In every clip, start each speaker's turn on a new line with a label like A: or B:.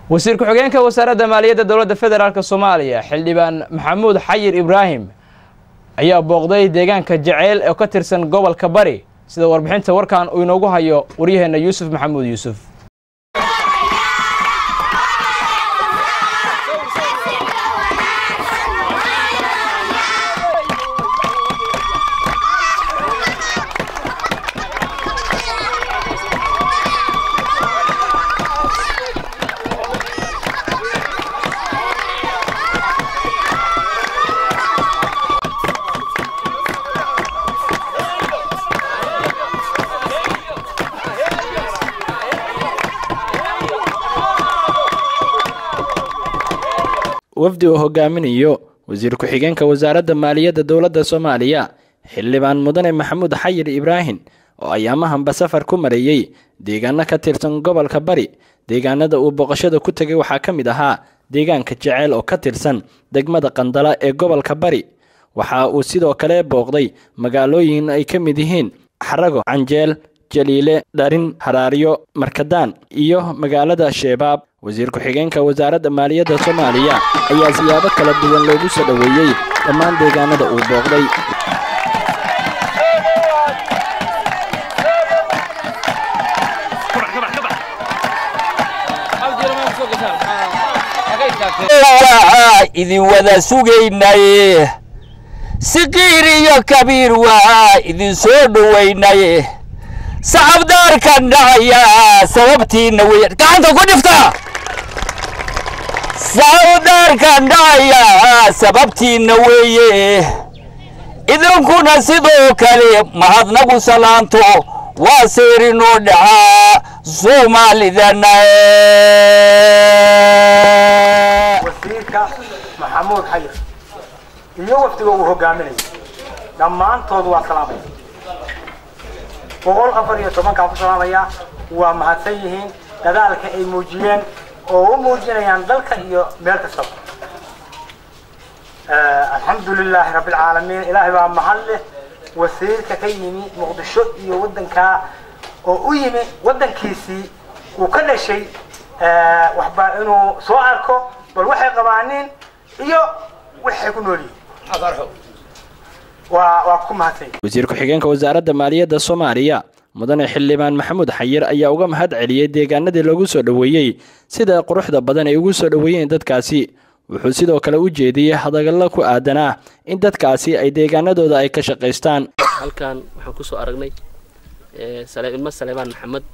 A: wasiir ku-xigeenka wasaaradda maaliyadda dowladda federaalk soomaaliya xildhibaan maxamuud xayir ibraahim ayaa booqday deegaanka jaceyl oo ka tirsan gobolka bari sida warbixinta warkan uu inoogu hayo waryaheena yuusuf maxamuud yuusuf wafdi uu hogaaminayo wasiir ku-xigeenka wasaaradda maaliyadda dowladda soomaaliya xildhibaan mudane maxamuud xayir ibraahim oo ayaamahanba safar ku mareeyey deegaano ka tirsan gobolka bari deegaanada uu booqashada ku tegay waxaa ka mid ahaa deegaanka jeceyl oo ka tirsan degmada qandala ee gobolka bari waxa uu sidoo kale booqday magaalooyin ay ka mid yihiin xarago canjeel jaliile dharin haraaryo markadaan iyo magaalada sheebaab wasiir ku-xigeenka wasaaradda maaliyadda soomaaliya ayaa siyaabo kala duwan loogu soo dhoweeyey dhammaan deegaanada uu booqday
B: waa idin wada sugaynaye siqiir iyo kabiir waa idin soo dhowaynaye sacabdaarkan dhacaya sababtiina wey gacanta ku dhifta sacabdaarkan dhacaya sababtiina weeye idinkuna sidoo kale mahadnagu salaanto waa seyrinoo dhacaa soomaalidana
C: wasiirka maxamuud xayir iyo wafdiga uu hogaaminayay dhammaantood waa salaamaya boqol afar iyo tobankaa ku salaamaya waa mahadsan yihiin dadaalka ay muujiyeen oo u muujinayaan dalka iyo meel kastaba alxamdu lilaahi rabbi alcaalamiin ilaahay baa mahad leh wasiirka ka yimi muqdisho iyo waddankaa oo u yimi waddankiisii uu ka dhashay waxba inuu soo arko bal waxay qabaaniin iyo waxay ku nool yihiin waa waa ku mahadsan
A: wasiir ku-xigeenka wasaaradda maaliyadda soomaaliya mudane xildhibaan maxamuud xayir ayaa uga mahad celiyey deegaanadii lagu soo dhoweeyey sida quruxda badan ay ugu soo dhoweeyeen dadkaasi wuxuu sidoo kale u jeediyey hadallo ku aadanaa in dadkaasi ay deegaanadooda ay ka shaqaystaan
D: halkan waxaan kusoo aragnay ilmo saleebaan maxamed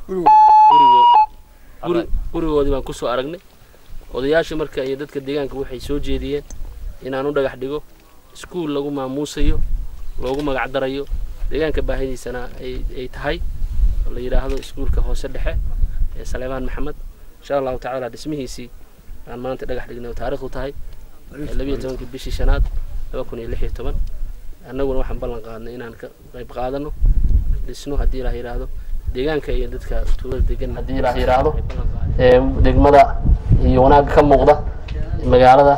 D: gurigoodii baan kusoo aragnay odayaasha marka iyo dadka deegaanka waxay soo jeediyeen inaan u dhagax dhigo iskuul lagu maamuusayo loogu magac darayo deegaanka baahidiisana ay tahay oo la yidhaahdo iskuulka hoose dhexe ee saleebaan maxamed insha allahu tacaala dhismihiisii aan maanta dhagax dhignay oo taarikhdu tahay labiyo tobankii bishii shanaad laba kun iyo lix iyo toban annaguna waxaan ballan qaadnay inaan ka qayb qaadano dhisno haddii ilaah yidhaahdo deegaanka iyo dadka tuulada degan haddii ilaah yidhaahdo degmada iyo wanaagga ka muuqda magaalada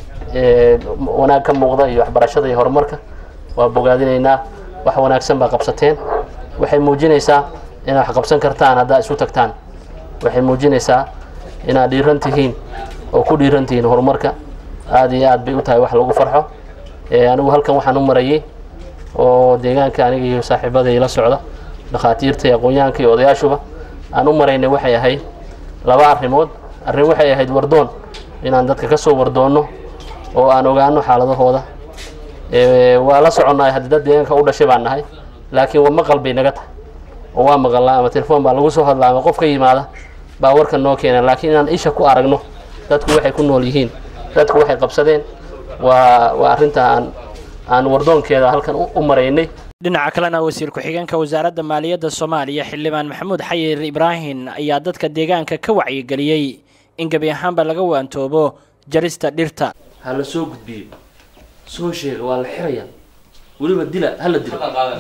D: wanaag ka muuqda iyo waxbarashada iyo horumarka waa bogaadinaynaa wax wanaagsan baa qabsateen waxay muujinaysaa inaad wax qabsan kartaan haddaa isu tagtaan waxay muujinaysaa inaad dhiiran tihiin oo ku dhiiran tihiin horumarka aada iyo aad bay u tahay wax lagu farxo anigu halkan waxaan u marayay oo deegaanka aniga iyo saaxiibaday la socda dhakhaatiirta iyo aqoon-yahanka iyo odayaashuba aan u maraynay waxay ahayd laba arrimood arrin waxay ahayd wardoon inaan dadka ka soo wardoonno oo aan ogaano xaaladahooda waa la soconnahay haddii dad deegaanka u dhashay baan nahay laakiin waa maqal bay naga tahay oo waa maqalnaa ama telefoon baa lagu soo hadlaa ama qof ka yimaada baa warkan noo keena laakiin inaan isha ku aragno dadku waxay ku nool yihiin dadku waxay qabsadeen waa waa arrinta aan aan wardoonkeeda halkan u maraynay
A: dhinaca kalena wasiir ku-xigeenka wasaaradda maaliyadda soomaaliya xildhibaan maxamuud xayir ibraahim ayaa dadka deegaanka ka wacyigeliyey in gebi ahaanba laga waantoobo jarista dhirta
D: ha la soo gudbiyo soo sheega waa la xirayaa weliba dila hala dilo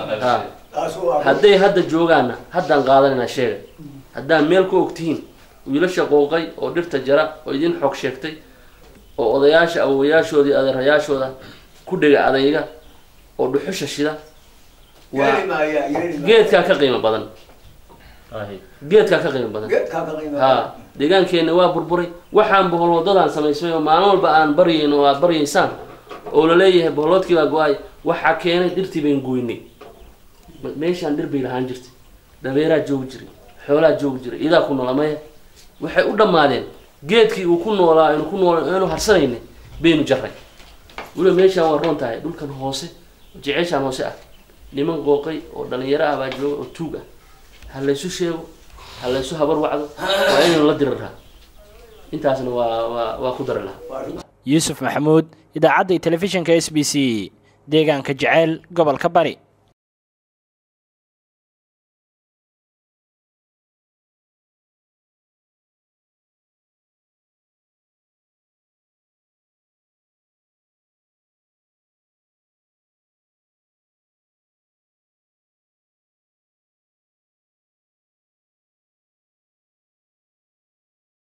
D: hadday hadda joogaanna haddaan qaadanayna sheega haddaan meel ku ogtihiin wiilasha qooqay oo dhirta jara oo idin xog sheegtay oo odayaasha awowayaashoodii adeerayaashooda ku dhega adayga oo dhuxusha shida waa geedkaa ka qiimo badan geedkaa ka qiimo badan ha deegaankeenna waa burburay waxaan boholwadadaan samaysmay oo maalin walba aan baryayn oo aad baryaysaan oo la leeyahay boholoodkii baa go-ay waxaa keenay dhirtii bayn goynay meeshaan dhir bay lahaan jirtay dabeeraa joogi jiray xoolaa joogi jiray idaa ku noola maya waxay u dhammaadeen geedkii uu ku noolaa aynu ku nool aynu harsanayna baynu jarray weliba meeshaan waa roon tahay dhulkan hoose jeceeshaan hoose ah niman qooqay oo dhalinyaro ah baa jooga oo tuug ah ha laysu sheego ha laysu habar wacdo waa inaynu la diriraa intaasna waa waa waa ku dari lahaa
A: yuusuf maxamuud idaacadda telefishinka s b c deegaanka jeceyl gobolka bari